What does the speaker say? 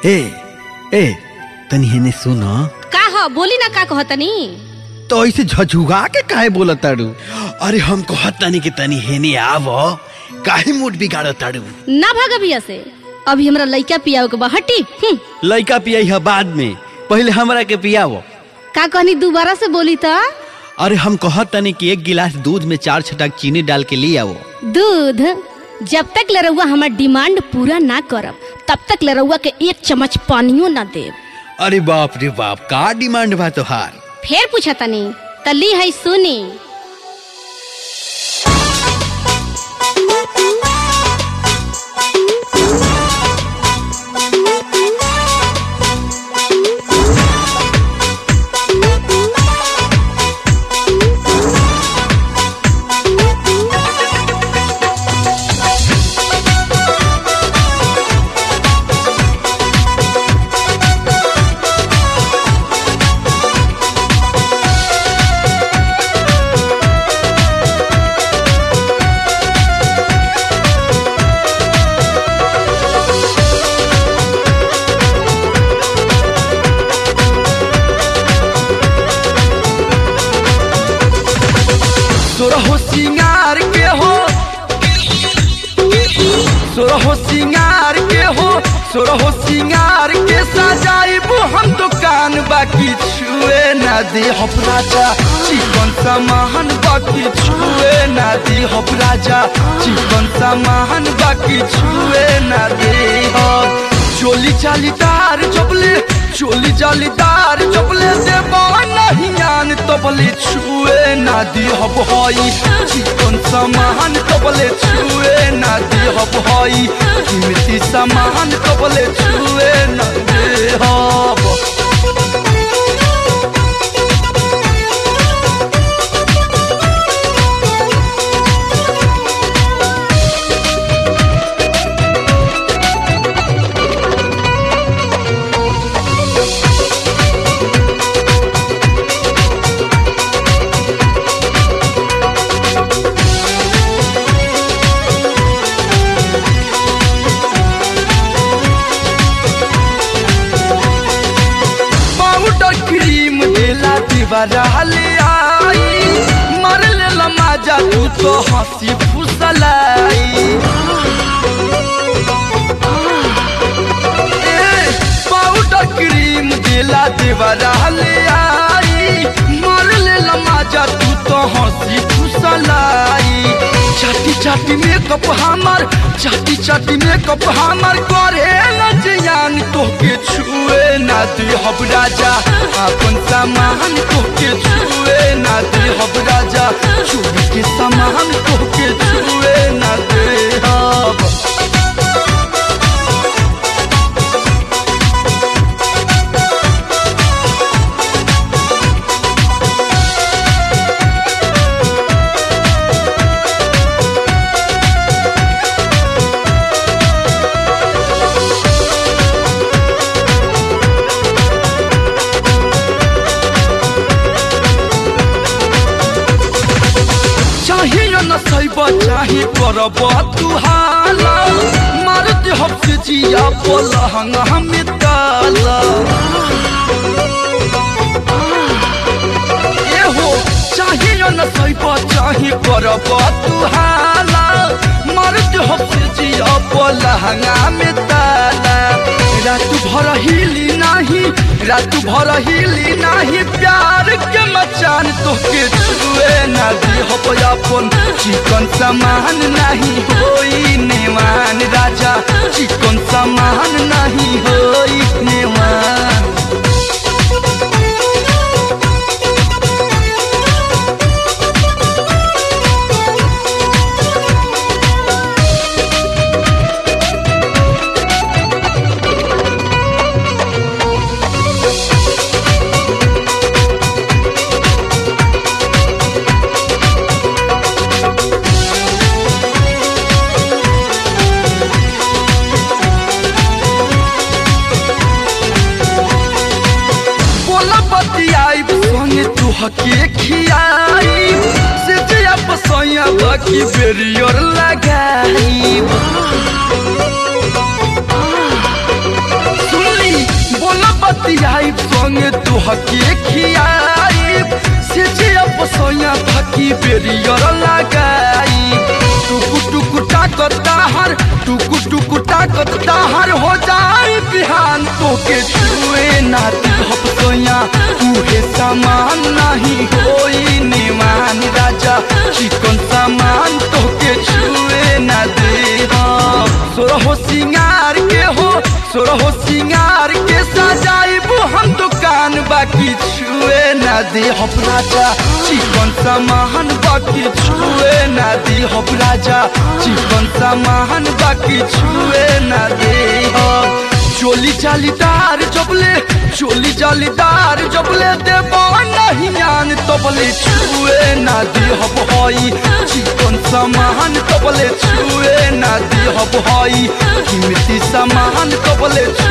ए ए तनी हेने सुन का ह बोली ना का कहतनी तो ऐसे झझुगा के काहे बोलत ताड़ू अरे हम कहत तनी कि तनी हेने आव काहे मूड बिगाड़त ताड़ू ना भाग अभिया से अभी हमरा लइका पियाओ के बा हटी हम्म, लइका पियाई है बाद में पहले हमरा के पियावो का कहनी दोबारा से बोली त अरे हम कहत तनी कि एक गिलास दूध में चार छटाक चीनी डाल के ले आवो दूध जब तक लरौआ हमार डिमांड पूरा ना करब तब तक लरौआ के एक चम्मच पानियो ना देब अरे बाप रे बाप का डिमांड बा तोहार फिर पूछा तनी तली है सुनी सोरहो सिंगार के हो सोरहो सिंगार के हो सोरहो सिंगार के सजाइबो हम दुकान बाकी छुए ना दे हम राजा चिकन सामान बाकी छुए ना दे हम राजा चिकन सामान बाकी छुए ना दे हम चोली चालीदार जबले चोली जालीदार जबले देबा नहीं आन तबले छुए ना दी हब हई चिकन सामान तबले छुए ना दी हब हई कीमती सामान तबले छुए ना दे हब पाउडर क्रीम देला दीवारा ले आई मर लेला माजा तू तो हंसी फुसलाई ए, पाउडर क्रीम देला दीवारा ले आई मर लेला माजा तू तो हंसी फुसलाई चाटी चाटी मेकअप हमार चाटी चाटी मेकअप हमार करे न जियान तोके छुए ना दे हब राजा अपन सामान तोके छुए ना दे हब राजा चोरी के सामान तोके छुए ना दे हब चाहिए न सैब चाहे करब तू हाला मार दे हफ्ते जिया पलहंग हमें ताला ए हो चाहिए न सैब चाहे करब तू हाला मार दे हफ्ते जिया पलहंग हमें ताला रात भर हिली नाही रात भर हिली नाही प्यार के मचान तोके छुए ना दी हो अपन चिकन सामान नहीं होई नेवान राजा चिकन सामान नहीं होई नेवान बोला बतियाई संगे तू हके खियाई से जया पसैया बाकी बेरियर लगाई सुन तोहके खियाई से जे अपसोया थकी बेरियर लगाई टुकु टुकु ताकत ताहर टुकु टुकु ताकत ताहर हो जाई बिहान तोके छुए ना दिहब सोया उहे सामान नहीं होई निमान राजा चिकन सामान तोके छुए ना दे सोरहो सिंगार के हो सोरहो सिंगार के सजाइबू हम दुकान बाकी छुए ना दे हम राजा चिकन सामान बाकी छुए ना दे हम राजा चिकन सामान बाकी छुए ना दे हम चोली जालीदार जबले चोली जालीदार जबले देबो नहीं आन तबले छुए ना दिहब हई चिकन सामान तबले छुए ना दिहब हई कीमती सामान तबले